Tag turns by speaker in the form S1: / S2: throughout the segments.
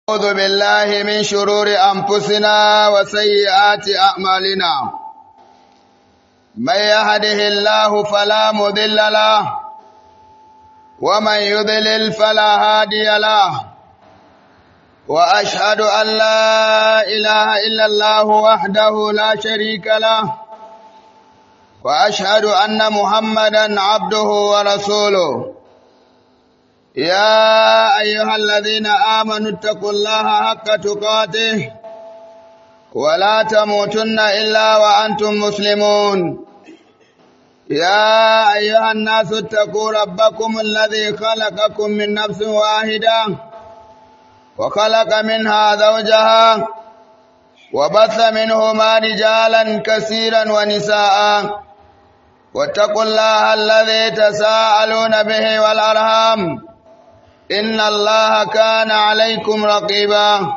S1: أعوذ بالله من شرور أنفسنا وسيئات أعمالنا من يهده الله فلا مضل له ومن يضلل فلا هادي له وأشهد أن لا إله إلا الله وحده لا شريك له وأشهد أن محمدا عبده ورسوله يا أيها الذين آمنوا اتقوا الله حق تقاته ولا تموتن إلا وأنتم مسلمون يا أيها الناس اتقوا ربكم الذي خلقكم من نفس واحدة وخلق منها زوجها وبث منهما رجالا كثيرا ونساء واتقوا الله الذي تساءلون به والأرham إن الله كان عليكم رقيبا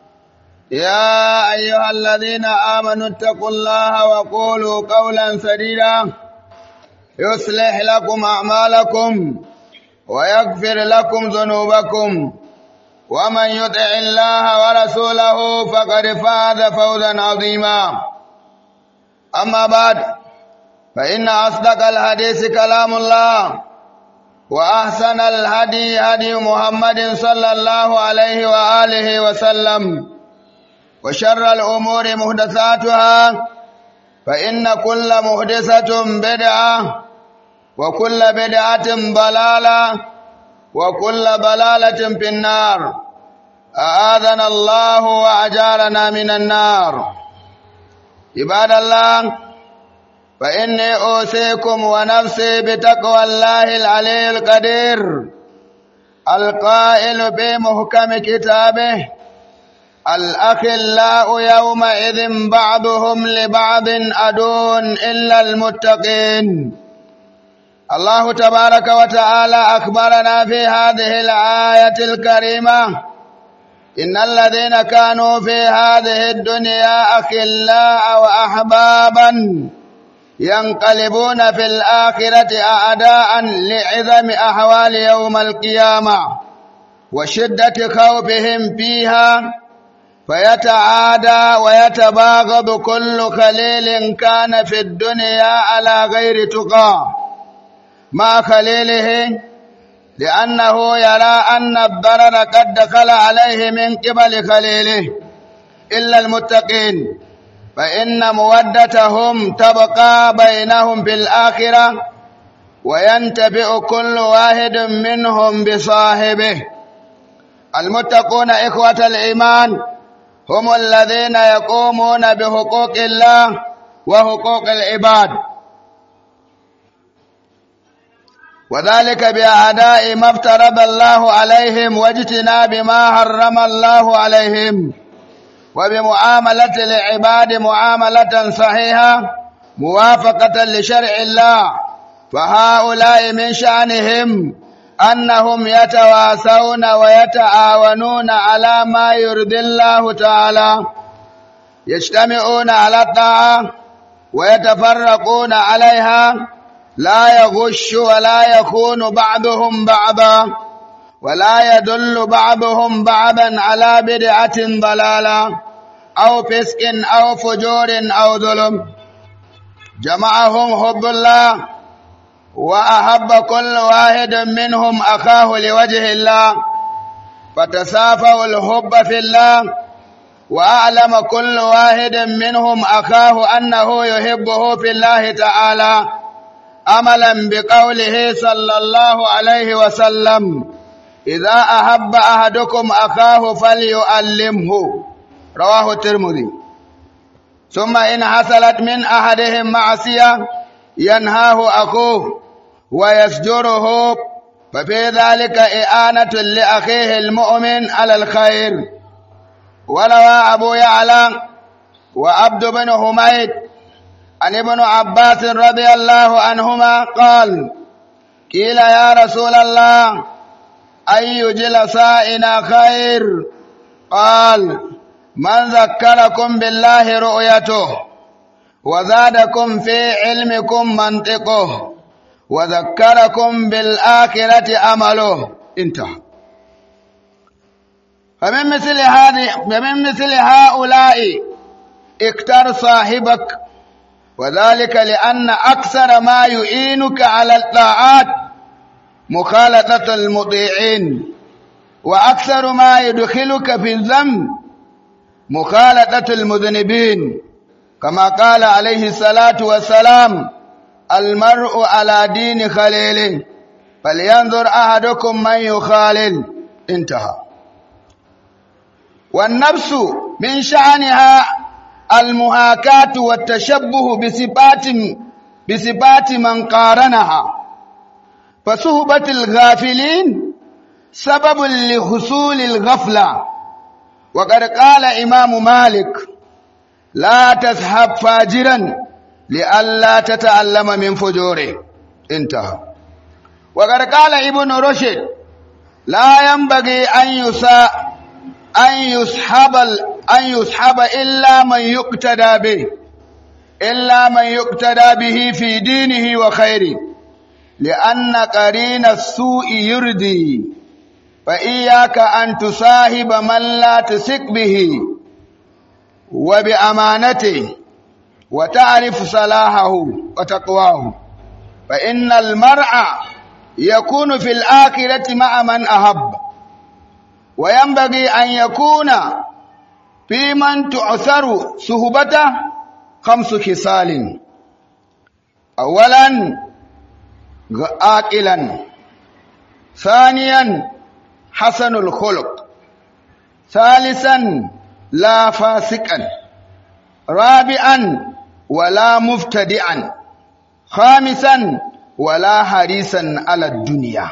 S1: يا أيها الذين آمنوا اتقوا الله وقولوا قولا سديدا يصلح لكم أعمالكم ويغفر لكم ذنوبكم ومن يطع الله ورسوله فقد فاز فوزا عظيما أما بعد فإن أصدق الحديث كلام الله وأحسن الهدي هدي محمد صلى الله عليه وآله وسلم وشر الأمور محدثاتها فإن كل محدثة بدعة وكل بدعة ضلالة وكل ضلالة في النار أعاذنا الله وأجارنا من النار عباد الله فإني أوصيكم ونفسي بتقوى الله العلي القدير القائل بمحكم كتابه الأخلاء يومئذ بعضهم لبعض أدون إلا المتقين الله تبارك وتعالى أخبرنا في هذه الآية الكريمة إن الذين كانوا في هذه الدنيا أخلاء وأحبابا ينقلبون في الآخرة أعداء لعظم أحوال يوم القيامة وشدة خوفهم فيها فيتعادى ويتباغض كل خليل كان في الدنيا على غير تقى مع خليله لأنه يرى أن الضرر قد دخل عليه من قبل خليله إلا المتقين فإن مودتهم تبقى بينهم في الآخرة وينتفع كل واحد منهم بصاحبه المتقون إخوة الإيمان هم الذين يقومون بحقوق الله وحقوق العباد وذلك بأداء ما افترض الله عليهم واجتناب ما حرم الله عليهم وبمعاملة العباد معاملة صحيحة موافقة لشرع الله فهؤلاء من شأنهم أنهم يتواسون ويتعاونون على ما يرضي الله تعالى يجتمعون على الطاعة ويتفرقون عليها لا يغش ولا يخون بعضهم بعضا ولا يدل بعضهم بعضا على بدعة ضلالة أو فسق أو فجور أو ظلم جمعهم حب الله وأحب كل واحد منهم أخاه لوجه الله فتسافوا الحب في الله وأعلم كل واحد منهم أخاه أنه يحبه في الله تعالى أملا بقوله صلى الله عليه وسلم إذا أحب أحدكم أخاه فليؤلمه رواه الترمذي ثم إن حصلت من أحدهم معصية ينهاه أخوه ويسجره ففي ذلك إعانة لأخيه المؤمن على الخير وروى أبو يعلى وعبد بن حميد عن ابن عباس رضي الله عنهما قال قيل يا رسول الله أي جلسائنا خير قال من ذكركم بالله رؤيته وزادكم في علمكم منطقه وذكركم بالآخرة أمله انتهى فمن مثل هذه فمن مثل هؤلاء اختر صاحبك وذلك لأن أكثر ما يعينك على الطاعات مخالطة المطيعين وأكثر ما يدخلك في الذنب مخالطة المذنبين كما قال عليه الصلاة والسلام المرء على دين خليله فلينظر أحدكم من يخالل انتهى والنفس من شأنها المهاكاة والتشبه بصفات بصفات من قارنها فصحبة الغافلين سبب لحصول الغفلة وقد قال إمام مالك لا تذهب فاجرا لئلا تتعلم من فجوره انتهى وقد قال ابن رشد لا ينبغي أن يساء أن يسحب أن يسحب إلا من يقتدى به إلا من يقتدى به في دينه وخيره لأن قرين السوء يردي فإياك أن تصاحب من لا تثق به وبأمانته وتعرف صلاحه وتقواه فإن المرء يكون في الآخرة مع من أحب وينبغي أن يكون في من تعثر صهبته خمس خصال أولا عاقلا ثانيا حسن الخلق ثالثا لا فاسقا رابعا ولا مبتدعا خامسا ولا حريصا على الدنيا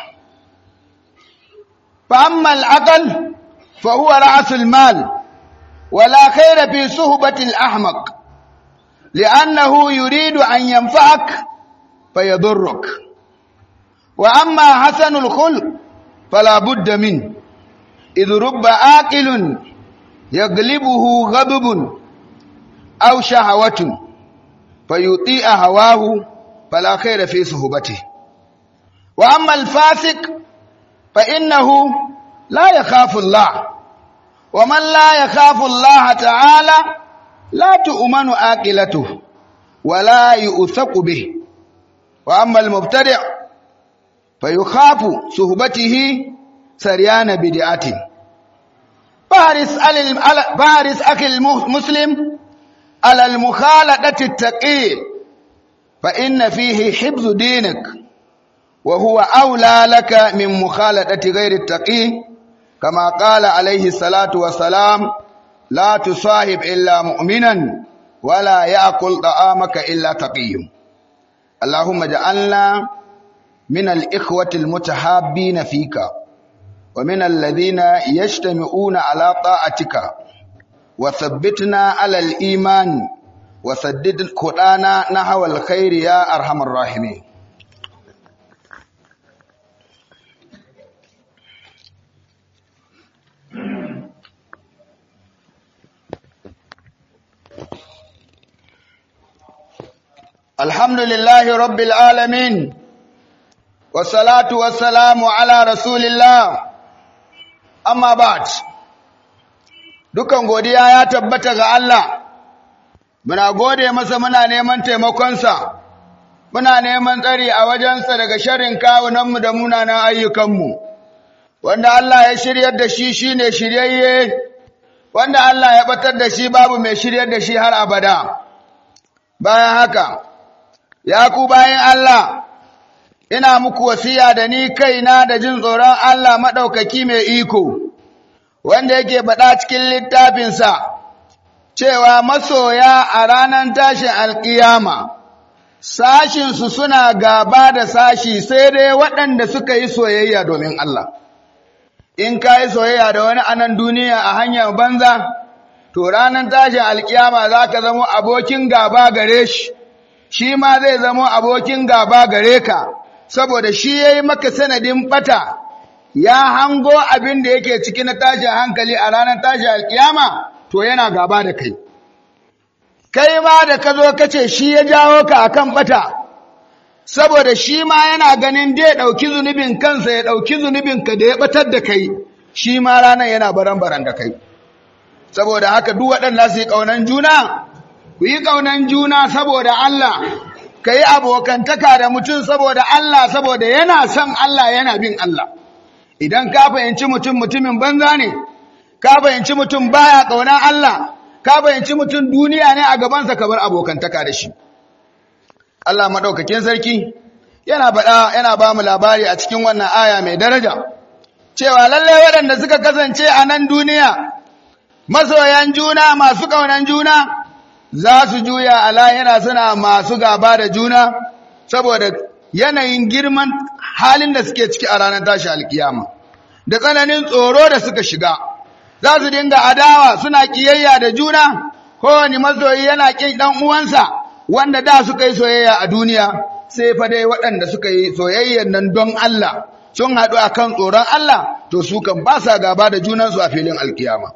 S1: فأما العقل فهو رأس المال ولا خير في صحبة الأحمق لأنه يريد أن ينفعك فيضرك وأما حسن الخلق فلا بد منه إذ رب آكل يغلبه غضب أو شهوة فيطيع هواه فلا خير في صحبته وأما الفاسق فإنه لا يخاف الله ومن لا يخاف الله تعالى لا تؤمن آكلته ولا يؤثق به وأما المبتدع فيخاف صحبته سريان بدعته فارس فارس أخي المسلم على المخالطة التقي فإن فيه حفظ دينك وهو أولى لك من مخالطة غير التقي كما قال عليه الصلاة والسلام لا تصاحب إلا مؤمنا ولا يأكل طعامك إلا تقي اللهم اجعلنا من الإخوة المتحابين فيك ومن الذين يجتمعون على طاعتك وثبتنا على الإيمان وسدد خطانا نحو الخير يا أرحم الراحمين الحمد لله رب العالمين والصلاة والسلام على رسول الله أما بعد dukan godiya ya tabbata ga Allah muna gode masa muna neman taimakonsa muna neman tsari a wajensa daga sharrin kawunanmu da munanan ayyukanmu wanda Allah ya shiryar da shi shine shiryayye wanda Allah ya batar da shi babu mai shiryar da shi har abada bayan haka ya ku bayan Allah ina muku wasiya da ni kaina da jin tsoron Allah maɗaukaki mai iko wanda yake faɗa cikin littafinsa cewa masoya a ranar tashin alƙiyama sashinsu suna gaba da sashi sai dai waɗanda suka yi soyayya domin Allah in ka yi soyayya da wani anan duniya a hanyar banza to ranar tashin alƙiyama za ka zama abokin gaba gare shi shi ma zai zama abokin gaba gare ka saboda shi ya yi maka sanadin ɓata ya hango abin da yake ciki na tashin hankali a ranar tashin alkiyama to yana gaba da kai kai ma da ka zo ka ce shi ya jawo ka akan bata saboda shi ma yana ganin da ya ɗauki zunubin kansa ya ɗauki zunubin ka da ya batar da kai shi ma ranar yana baran-baran da kai saboda haka duk waɗanda su yi ƙaunan juna ku yi ƙaunan juna saboda Allah ka yi abokantaka da mutum saboda Allah saboda yana son Allah yana bin Allah idan ka fahimci mutum mutumin banza ne ka fahimci mutum baya ƙaunar Allah ka fahimci mutum duniya ne a gabansa ka bar abokantaka da shi Allah maɗaukakin sarki yana baɗa yana ba mu labari a cikin wannan aya mai daraja cewa lallai waɗanda suka kasance a nan duniya masoyan juna masu ƙaunan juna za su juya a lahira suna masu gaba da juna saboda yanayin girman halin da suke ciki a ranar tashi alkiyama da tsananin tsoro da suka shiga za su dinga adawa suna kiyayya da juna kowane masoyi yana ƙin ɗan uwansa wanda da suka yi soyayya a duniya sai fa dai waɗanda suka yi soyayyan nan don Allah sun haɗu a kan tsoron Allah to su kan ba sa gaba da junansu a filin alkiyama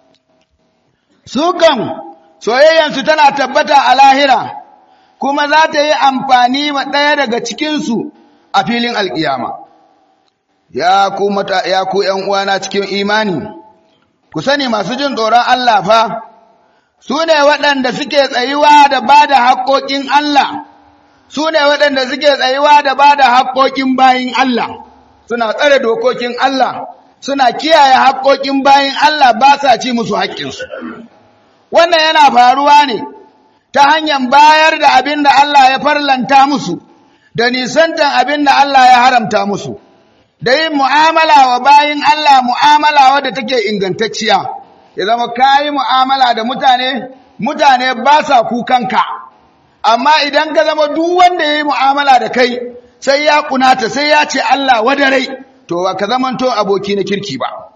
S1: su kan soyayyansu tana tabbata a lahira kuma za ta yi amfani ma ɗaya daga cikinsu a filin alkiyama ya ku mata ya ku ƴan uwana cikin imani ku sani masu jin tsoron Allah fa su ne waɗanda suke tsayuwa da ba da haƙoƙin Allah su ne waɗanda suke tsayuwa da ba da haƙoƙin bayin Allah suna tsare dokokin Allah suna kiyaye haƙoƙin bayin Allah ba sa ci musu haƙƙinsu wannan yana faruwa ne ta hanyar bayar da abin da Allah ya farlanta musu da nisantan abin da Allah ya haramta musu da yin mu'amala wa bayin Allah mu'amala wadda take ingantacciya ya zama kayi mu'amala da mutane mutane ba sa kukanka amma idan ka zama duk wanda ya yi mu'amala da kai sai ya kunata sai ya ce Allah wadarai to ba ka zamanto aboki na kirki ba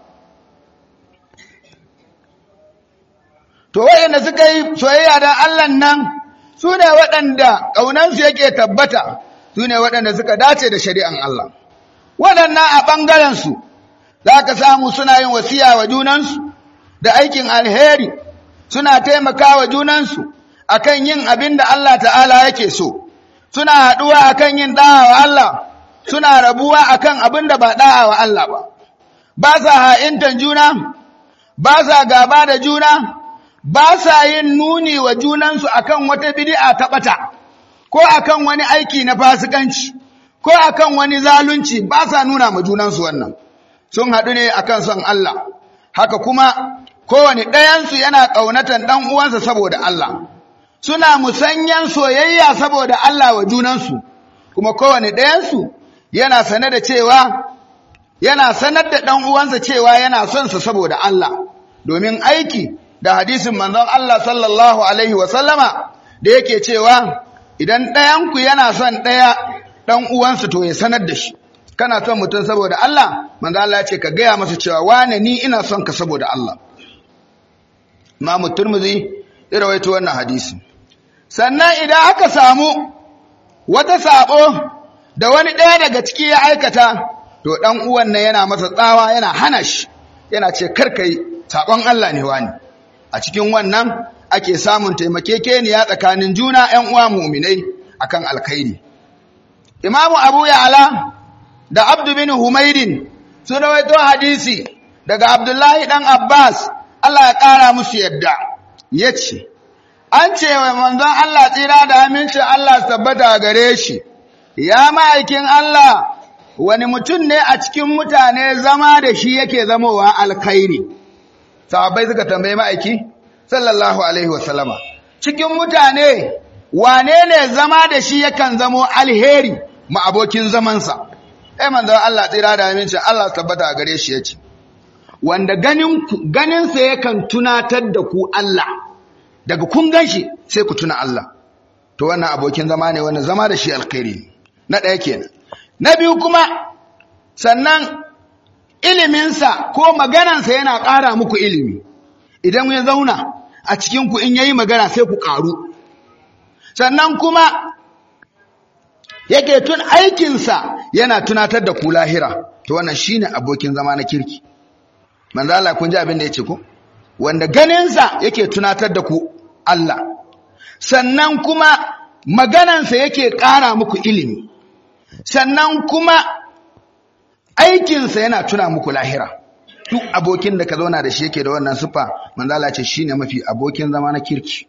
S1: to waɗanda suka yi soyayya da Allah nan su ne waɗanda ƙaunansu yake tabbata su ne waɗanda suka dace da shari'an Allah waɗannan a ɓangarensu za ka samu suna yin wasiya wa junansu da aikin alheri suna taimaka wa junansu akan yin abin da Allah ta'ala yake so suna haɗuwa akan yin ɗa'a wa Allah suna rabuwa akan abin da ba ɗa'a wa Allah ba ba sa ha'intan juna ba sa gaba da juna ba sa yin nuni wa junansu akan wata bid'a ta ɓata ko akan wani aiki na fasikanci ko akan wani zalunci ba sa nuna ma junansu wannan sun haɗu ne akan son Allah haka kuma kowane ɗayansu yana ƙaunatan ɗan uwansa saboda Allah suna musanyan soyayya saboda Allah wa junansu kuma kowane ɗayansu yana sane da cewa yana sanar da ɗan uwansa cewa yana son sa saboda Allah domin aiki da hadisin manzon Allah sallallahu alaihi wa sallama da yake cewa idan ɗayanku yana son ɗaya ɗan uwansa to ya sanar da shi kana son mutum saboda Allah manzo Allah ya ce ka gaya masa cewa wane ni ina son ka saboda Allah Imam Tirmidhi ya rawaito wannan hadisi sannan idan aka samu wata sabo da wani ɗaya daga ciki ya aikata to ɗan uwan nan yana masa tsawa yana hana shi yana ce karkai sabon Allah ne wani a cikin wannan ake samun taimakekeniya tsakanin juna ƴan uwa mu'minai akan alkhairi Imam Abu Ya'la da Abdu bin Humaydin sun rawaito hadisi daga Abdullahi dan Abbas Allah ya ƙara musu yadda yace an ce wa manzon Allah tsira da amincin Allah tabbata gare shi ya ma'aikin Allah wani mutum ne a cikin mutane zama da shi yake zamowa alkhairi sahabbai suka tambaye ma'aiki sallallahu alaihi wasallama cikin mutane wane ne zama da shi yakan zamo alheri ma abokin zamansa ai manzon Allah tsira da amincin Allah tabbata gare shi yace wanda ganin ganin sa yakan tunatar da ku Allah daga kun ganshi sai ku tuna Allah to wannan abokin zama ne wannan zama da shi alkhairi na ɗaya kenan na biyu kuma sannan iliminsa ko maganansa yana ƙara muku ilimi idan ya zauna a cikin ku in yayi magana sai ku ƙaru sannan kuma yake tun aikinsa yana tunatar da ku lahira to wannan shine abokin zama na kirki manzo Allah kun ji abin da yace ku wanda ganinsa yake tunatar da ku Allah sannan kuma maganansa yake ƙara muku ilimi sannan kuma aikinsa yana tuna muku lahira duk abokin da ka zauna da shi yake da wannan siffa manzala ce shine mafi abokin zama na kirki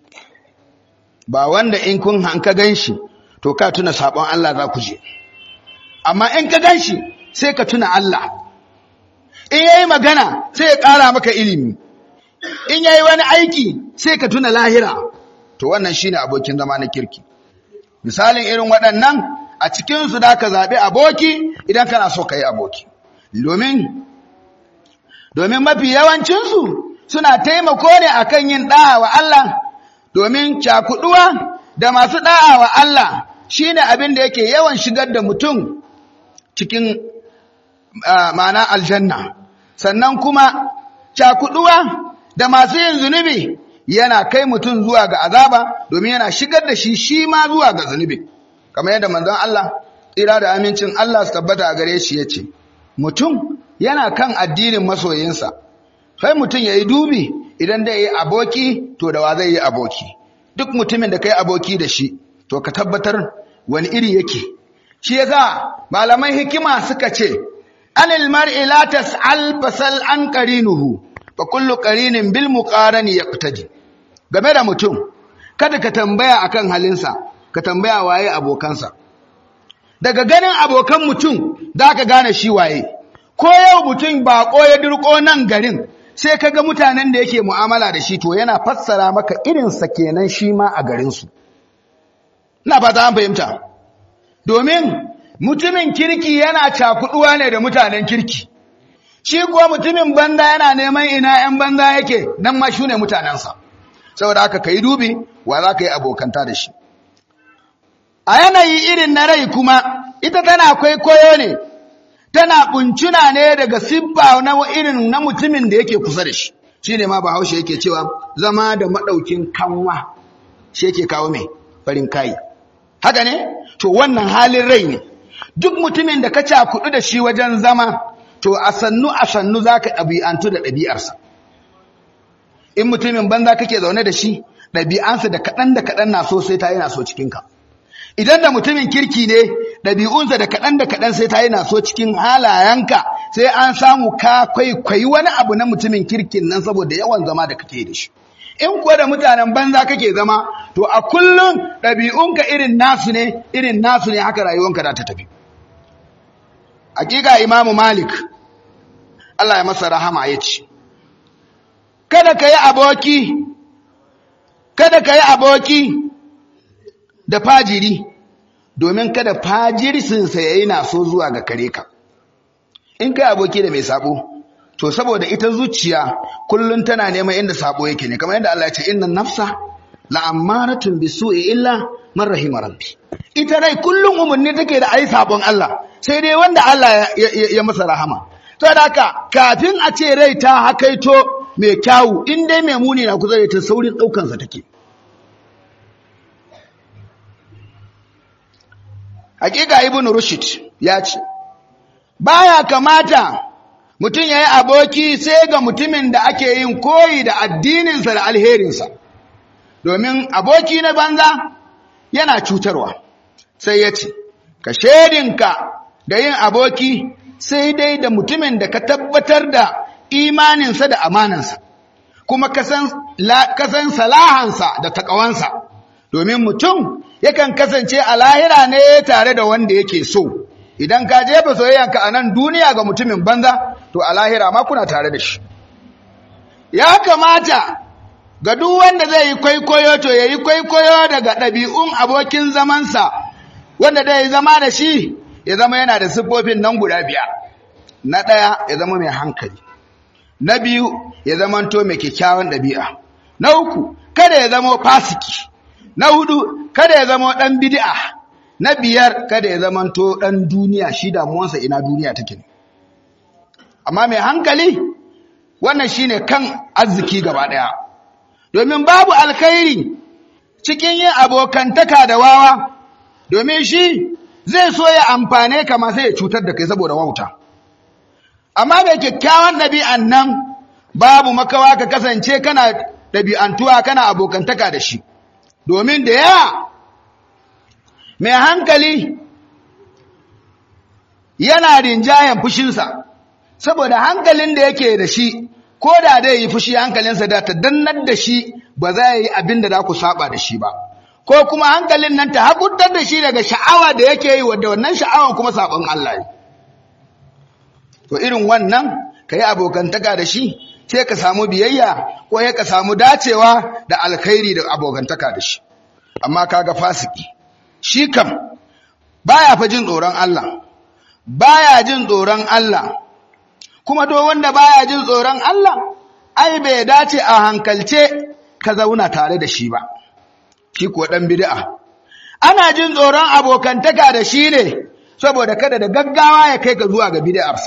S1: ba wanda in kun hanka ganshi to ka tuna sabon Allah za ku je amma in ka ganshi sai ka tuna Allah in yayi magana sai ya ƙara maka ilimi in yayi wani aiki sai ka tuna lahira to wannan shine abokin zama na kirki misalin irin waɗannan a cikin su da ka zabi aboki idan kana so ka yi aboki domin domin mafi yawancin su suna taimako ne akan yin da'a wa Allah domin cakuduwa da masu da'a wa Allah shine abin da yake yawan shigar da mutum cikin ma'ana aljanna sannan kuma cakuduwa da masu yin zunubi yana kai mutum zuwa ga azaba domin yana shigar da shi shi ma zuwa ga zunubi kamar yadda manzon Allah tsira da amincin Allah su tabbata a gare shi yace mutum yana kan addinin masoyinsa sai mutum yayi dubi idan da yi aboki to da wa zai yi aboki duk mutumin da kai aboki da shi to ka tabbatar wani iri yake shi yasa malaman hikima suka ce anil mar'i la tas'al fasal an qarinuhu fa kullu qarinin bil muqarani yaqtadi game da mutum kada ka tambaya akan halinsa ka tambaya waye abokansa daga ganin abokan mutum zaka gane shi waye ko yau mutum bako ya dirko nan garin sai kaga mutanen da yake mu'amala da shi to yana fassara maka irinsa kenan shi ma a garinsu ina fata an fahimta domin mutumin kirki yana cakuduwa ne da mutanen kirki shi kuwa mutumin banza yana neman ina ‘yan banza yake nan ma shune mutanensa saboda haka ka yi dubi wa za ka yi abokanta da shi a yanayi irin na rai kuma ita tana kwaikwayo ne tana kuncuna ne daga sibba na irin na mutumin da yake kusa da shi shi ne ma bahaushe yake cewa zama da maɗaukin kanwa shi yake kawo mai farin kayi haka ne to wannan halin rai ne duk mutumin da ka cakudu da shi wajen zama to a sannu a sannu za ka ɗabi'antu da ɗabi'arsa in mutumin banza kake zaune da shi ɗabi'ansa da kaɗan da kaɗan na so sai ta yi na so cikinka idan da mutumin kirki ne ɗabi'unsa da kaɗan da kaɗan sai ta yi na so cikin halayenka sai an samu ka kwaikwayi wani abu na mutumin kirkin nan saboda yawan zama da kake da shi in kuwa da mutanen banza kake zama to a kullum ɗabi'unka irin nasu ne irin nasu ne haka rayuwanka za ta tafi hakika imamu malik Allah ya masa rahama ya ce kada ka yi aboki kada ka yi aboki da fajiri domin kada fajirsinsa ya yi naso zuwa ga kare ka in kai aboki da mai sabo to saboda ita zuciya kullun tana neman inda sabo yake ne kamar yadda Allah ya ce innan nafsa la'ammaratun bisu'i illa man rahima rabbi ita rai kullun umarni take da ayi sabon Allah sai dai wanda Allah ya masa rahama to da haka kafin a ce rai ta hakaito mai kyawu in dai mai muni na kusa da ta saurin daukan sa take hakika ibnu rushd ya ce baya kamata mutum yayi aboki sai ga mutumin da ake yin koyi da addininsa da alherinsa domin aboki na banza yana cutarwa sai ya ce ka shedinka da yin aboki sai dai da mutumin da ka tabbatar da imaninsa da amanansa kuma kasan salahansa da takawansa domin mutum yakan kasance a lahira ne tare da wanda yake so idan ka jefa soyayyanka a nan duniya ga mutumin banza to a lahira ma kuna tare da shi ya kamata ga duk wanda zai yi kwaikwayo to ya yi kwaikwayo daga ɗabi'un abokin zamansa wanda zai zama da shi ya zama yana da siffofin nan guda biyar na ɗaya ya zama mai hankali na biyu ya zama to mai kyakkyawan ɗabi'a na uku kada ya zama fasiki na hudu kada ya zama ɗan bid'a na biyar kada ya zama to ɗan duniya shi damuwansa ina duniya take ne amma mai hankali wannan shine kan arziki gaba ɗaya domin babu alkhairi cikin yin abokantaka da wawa domin shi zai so ya amfane ka ma sai ya cutar da kai saboda wauta amma mai kyakkyawan ɗabi'an nan babu makawa ka kasance kana ɗabi'antuwa kana abokantaka da shi domin da yawa mai hankali yana rinjayen fushinsa saboda hankalin da yake da shi ko da dai yi fushi hankalinsa da ta dannar da shi ba za yi abin da za ku saba da shi ba ko kuma hankalin nan ta hakuntar da shi daga sha'awa da yake yi wadda wannan sha'awan kuma sabon Allah ne to irin wannan ka yi abokantaka da shi sai ka samu biyayya ko ya ka samu dacewa da alkhairi da abokantaka da shi amma kaga fasiki shi kam baya fa jin tsoron Allah baya jin tsoron Allah kuma do wanda baya jin tsoron Allah ai bai dace a hankalce ka zauna tare da shi ba shi kuwa dan bid'a ana jin tsoron abokantaka da shi ne saboda kada da gaggawa ya kai ka zuwa ga bid'arsa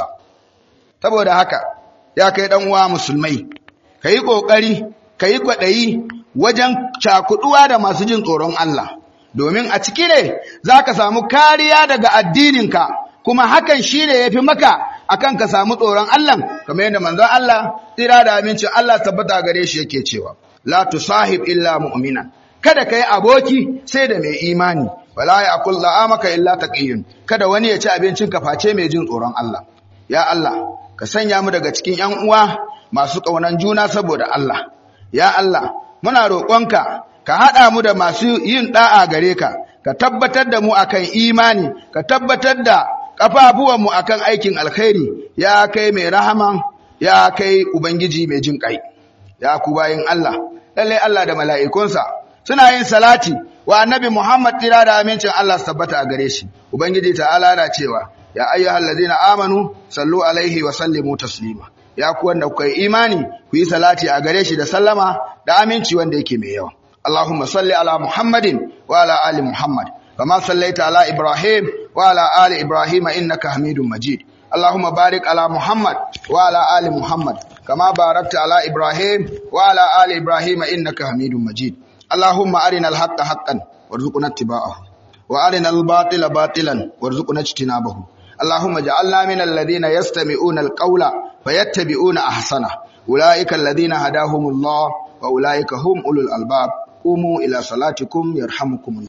S1: saboda haka ya kai dan uwa musulmai kai kokari kai kwadayi wajen cakuduwa da masu jin tsoron Allah domin a ciki ne zaka samu kariya daga addininka kuma hakan shine yafi maka akan ka samu tsoron Allah kamar yadda manzon Allah tsira da amincin Allah tabbata gare shi yake cewa la tusahib illa mu'mina kada kai aboki sai da mai imani wala ya'kul la'amaka illa taqiyun kada wani ya ci abincin ka face mai jin tsoron Allah ya Allah ka sanya mu daga cikin ƴan uwa masu kaunan juna saboda Allah ya Allah muna roƙonka ka haɗa mu da masu yin ɗa'a gare ka ka tabbatar da mu akan imani ka tabbatar da ƙafafuwanmu akan aikin alkhairi ya kai mai rahama ya kai ubangiji mai jin ƙai ya ku bayin Allah lallai Allah da mala'ikunsa suna yin salati wa annabi Muhammad tira da amincin Allah su tabbata a gare shi ubangiji ta'ala na cewa ya ayyuhal ladina amanu sallu alaihi wa sallimu taslima ya ku wanda kuka yi imani ku yi salati a gare shi da sallama da aminci wanda yake mai yawa Allahumma salli ala Muhammadin wa ala ali Muhammad kama sallaita ala Ibrahim wa ala ali Ibrahim innaka Hamidum Majid Allahumma barik ala Muhammad wa ala ali Muhammad kama barakta ala Ibrahim wa ala ali Ibrahim innaka Hamidum Majid Allahumma arina al-haqqa haqqan warzuqna ittiba'ahu wa arina al-batila batilan warzuqna ijtinabahu اللهم اجعلنا من الذين يستمعون القول فيتبعون احسنه اولئك الذين هداهم الله واولئك هم اولو الالباب قوموا الى صلاتكم يرحمكم الله